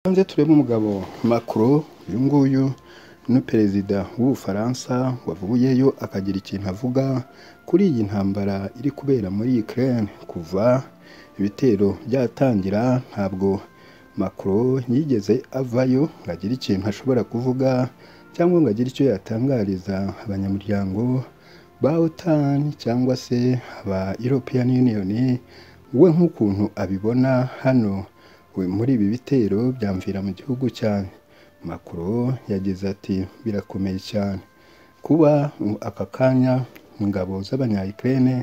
hanze tureba umugabo Macron uyu nguyu ni perezida w'ubufaransa wavuyeyo akagira ikintu avuga kuri iyi ntambara iri kubera muri Ukraine kuva ibitero byatangira ntabwo Macron yigeze avayo ngo agire ikintu ashobora kuvuga cyangwa ngo agire icyo yatangariza abanyamuryango ba OTAN cyangwa se aba European Union we nk'ukuntu abibona hano muri ibi bitero byamvira mu gihugu cyanjye Macron yagize ati birakomeye cyane kuba aka kanya ingabo z'abanya Ukraine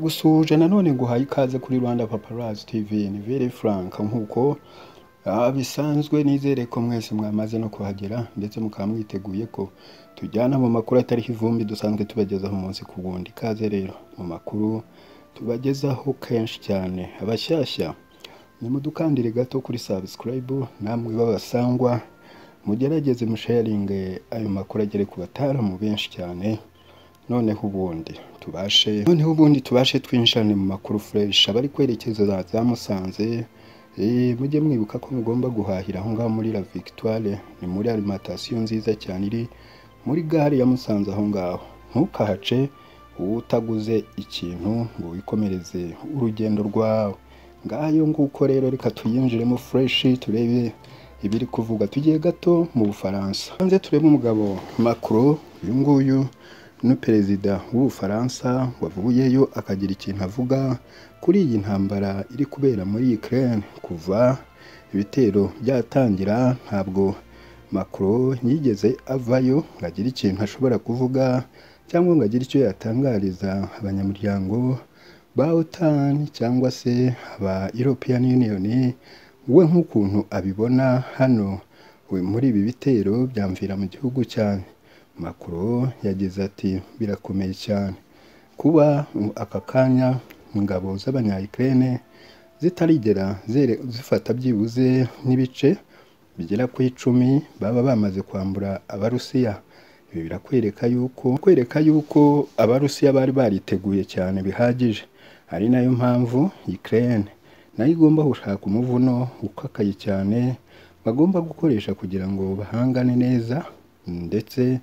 gusuhuje nanone guhaye ikaze kuri Rwanda Paparazzi TV ni very frank nk'uko Ah, bisanzwe nizere ko mwese mwamaze no kuhagera ndetse mukaba mwiteguye ko tujyana mu makuru atariho ivumbi dusanzwe tubagezaho umunsi ku wundi ikaze rero mu makuru tubagezaho kenshi cyane abashyashya nimudukandire gato kuri subscribe namwe b'abasangwa mugerageze musharinge ayo makuru agere ku bataramu benshi cyane noneho ubundi tubashe noneho ubundi tubashe twinjirane mu makuru fresh abari kwerekeza za Musanze Eh, mujye mwibuka ko mugomba guhahira aho ngaho muri La Victoire ni muri alimentation nziza cyane iri muri gare ya Musanze aho ngaho ntukahace utaguze ikintu ngo wikomereze urugendo rwawe ngayo nguko rero reka tuyinjiremo fresh turebe ibiri kuvuga tugiye gato mu Bufaransa hanze turebe umugabo Macron uyu nguyu ni perezida w'ubufaransa wavuyeyo akagira ikintu avuga kuri iyi ntambara iri kubera muri Ukraine kuva ibitero byatangira ntabwo Macron yigeze avayo ngo agire ikintu ashobora kuvuga cyangwa ngo agire icyo yatangariza abanyamuryango ba OTAN cyangwa se aba European Union we nk'ukuntu abibona hano we muri ibi bitero byamvira mu gihugu cyanjye Macron yagize ati birakomeye cyane kuba aka kanya ingabo z'abanya Ukraine zitarigera zifata byibuze n'ibice bigera ku icumi baba bamaze kwambura abarusiya ibi birakwereka yuko kwereka yuko abarusiya bari bariteguye cyane bihagije ari nayo mpamvu Ukraine nayo igomba gushaka umuvuno ukakaye cyane bagomba gukoresha kugira ngo bahangane neza ndetse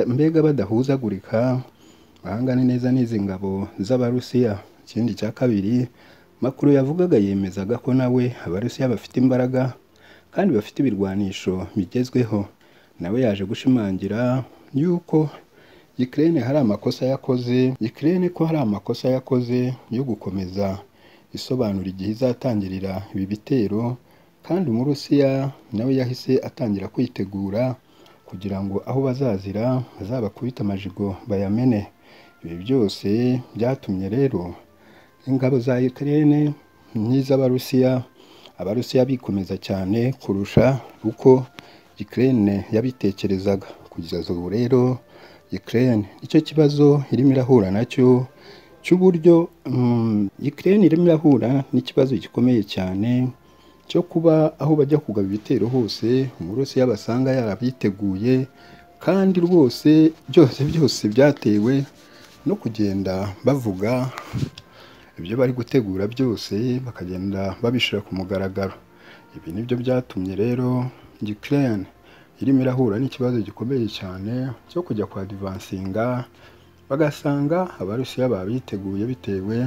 mbega badahuzagurika bahangane neza n'izi ngabo z'abarusiya ikindi cya kabiri makuru yavugaga yemezaga ko nawe abarusiya bafite imbaraga kandi bafite ibirwanisho bigezweho nawe yaje gushimangira yuko Ukraine hari amakosa yakoze Ukraine ko hari amakosa yakoze yo gukomeza isobanura igihe izatangirira ibi bitero kandi umurusiya nawe yahise atangira kwitegura kugira ngo aho bazazira bazabakubita amajigo bayamene ibi byose byatumye rero ingabo za Ukraine n'iz'abarusiya abarusiya bikomeza cyane kurusha uko Ukraine yabitekerezaga kugeza ubu rero Ukraine nicyo kibazo irimo irahura nacyo cy'uburyo um, Ukraine irimo irahura n'ikibazo gikomeye cyane cyo kuba aho bajya kugaba ibitero hose umurusiya basanga yarabiteguye kandi rwose byose byose byatewe no kugenda bavuga ibyo bari gutegura byose bakagenda babishyira ku mugaragaro ibi nibyo byatumye rero Ukraine irimo irahura n'ikibazo gikomeye cyane cyo kujya kwa divansinga bagasanga abarusiya babiteguye bitewe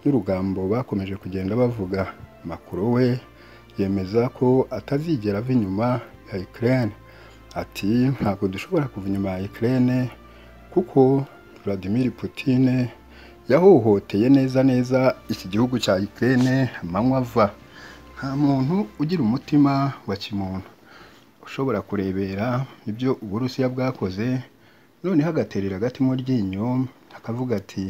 n'urugambo bakomeje kugenda bavuga makuru we yemeza ko atazigera ava inyuma ya Ukraine ati ntabwo dushobora kuva inyuma ya Ukraine kuko Vladimir Putin yahohoteye neza neza iki gihugu cya Ukraine amanywa ava nta muntu ugira umutima wa kimuntu ushobora kurebera ibyo uburusiya bwakoze noneho agaterera agati mu ryinyo akavuga ati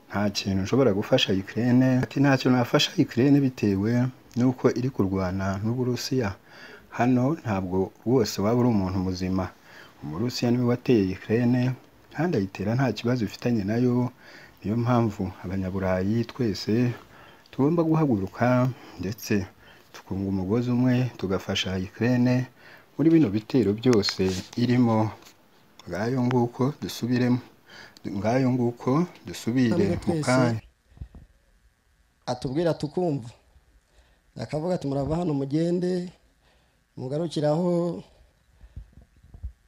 nta kintu nshobora gufasha Ukraine ati nta kintu nafasha Ukraine bitewe nuko iri kurwana n'uburusiya hano ntabwo rwose waba uri umuntu muzima umurusiya niwe wateye Ukraine kandi ayitera nta kibazo ifitanye nayo niyo mpamvu abanyaburayi twese tugomba guhaguruka ndetse tukunga umugozi umwe tugafasha Ukraine muri bino bitero byose irimo ngayo nguko dusubiremo ngayo nguko dusubire mu kanya atubwira tukumva akavuga ati murava hano mugende mugarukire aho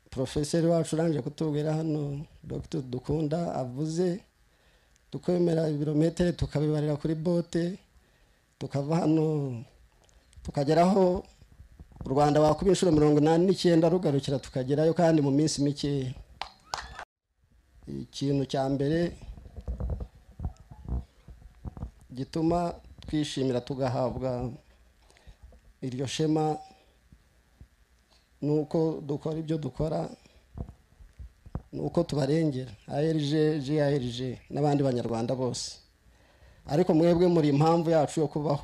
porofeseri wacu urangije kutubwira hano dogiteri dukunda avuze tukemera ibirometero tukabibarira kuri bote tukava hano tukageraho u rwanda wakuba inshuro mirongo inani n'icyenda rugarukira tukagerayo kandi mu minsi mikeya ikintu cya mbere gituma twishimira tugahabwa iryo shema ni uko dukora ibyo dukora ni uko tubarengera ARG GARG n'abandi banyarwanda bose ariko mwebwe muri impamvu yacu yo kubaho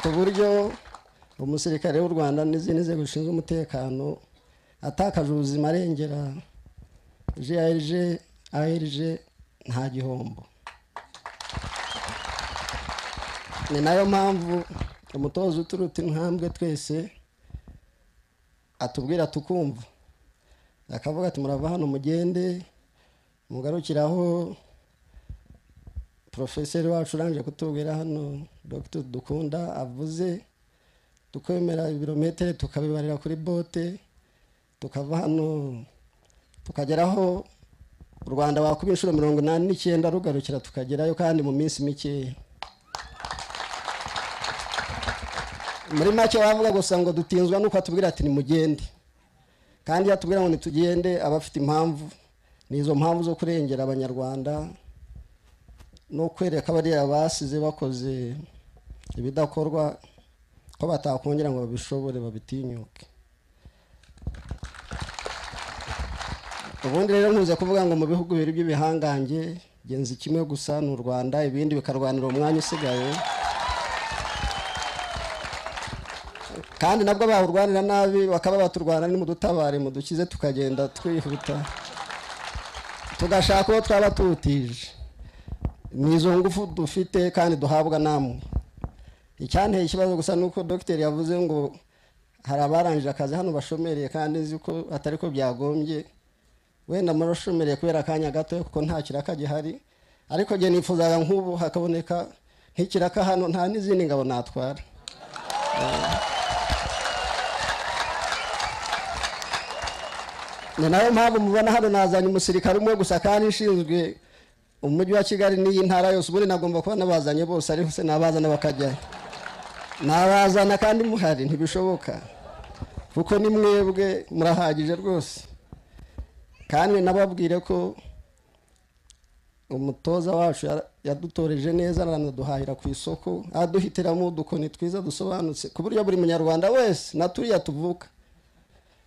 ku buryo umusirikare w'u rwanda n'izindi nzego zishinzwe umutekano atakaje ubuzima arengera grg arg nta gihombo ni nayo mpamvu umutoza uturuta intambwe twese atubwira tukumva akavuga ati murava hano mugende mugarukire aho porofeseri wacu urangije kutubwira hano dogiteri dukunda avuze tukemera ibirometero tukabibarira kuri bote tukava hano tukageraho u rwanda wakuba inshuro mirongo inani n'icyenda rugarukira tukagerayo kandi mu minsi mikeya muri make wavuga gusa ngo dutinzwa nuko atubwira ati nimugende kandi iyo atubwira ngo nitugende aba afite impamvu ni izo mpamvu zo kurengera abanyarwanda no kwereka bariya basize bakoze ibidakorwa ko batakongera ngo babishobore babitinyuke ubundi rero ntuze kuvuga ngo mu bihugu bibiri by'ibihangange genzi kimwe gusa ni u rwanda ibindi bikarwanira umwanya usigaye kandi nabwo bawurwanira nabi bakaba baturwana nimudutabare mudukize tukagenda twihuta tugashaka uwo twaba tuwutije ni izo ngufu dufite kandi duhabwa namwe icyanteye ikibazo gusa ni uko dogiteri yavuze ngo hari abarangije akazi hano bashomereye kandi nzi ko atari ko byagombye wenda murashomereye kubera akanya gato kuko nta kiraka gihari ariko njye nifuzaga nk'ubu hakaboneka nk'ikiraka hano nta n'izindi ngabo natwara ni nayo mpamvu mubona hano nazanye umusirikare umwe gusa kandi ishinzwe umujyi wa kigali n'iyi ntara yose ubundi nagomba kuba nabazanye bose ariko se nabazana bakajyayo nabazana kandi muhari ntibishoboka kuko ni mwebwe murahagije rwose kandi nababwire ko umutoza wacu yadutoreje neza aranaduhahira ku isoko aduhitiramo udukoni twiza dusobanutse ku buryo buri munyarwanda wese naturiya tuvuka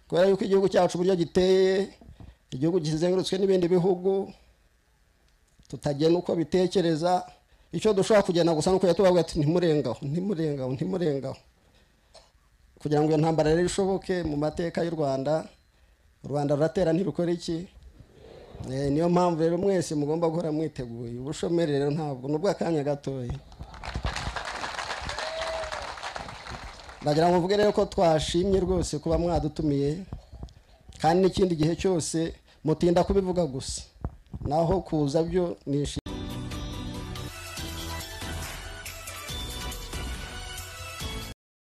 kubera yuko igihugu cyacu uburyo giteye igihugu kizengurutswe n'ibindi bihugu tutagena uko bitekereza icyo dushobora kugenda gusa nuko tubabwira ati ntimurengaho ntimurengaho ntimurengaho kugira ngo iyo ntambara rero ishoboke mu mateka y'u rwanda u rwanda ruratera ntirukora iki niyo mpamvu rero mwese mugomba guhora mwiteguye ubushomeri rero ntabwo ni ubw'akanya gatoya ndagira ngo mvuge rero ko twashimye rwose kuba mwadutumiye kandi n'ikindi gihe cyose mutinda kubivuga gusa naho kuza byo nishimye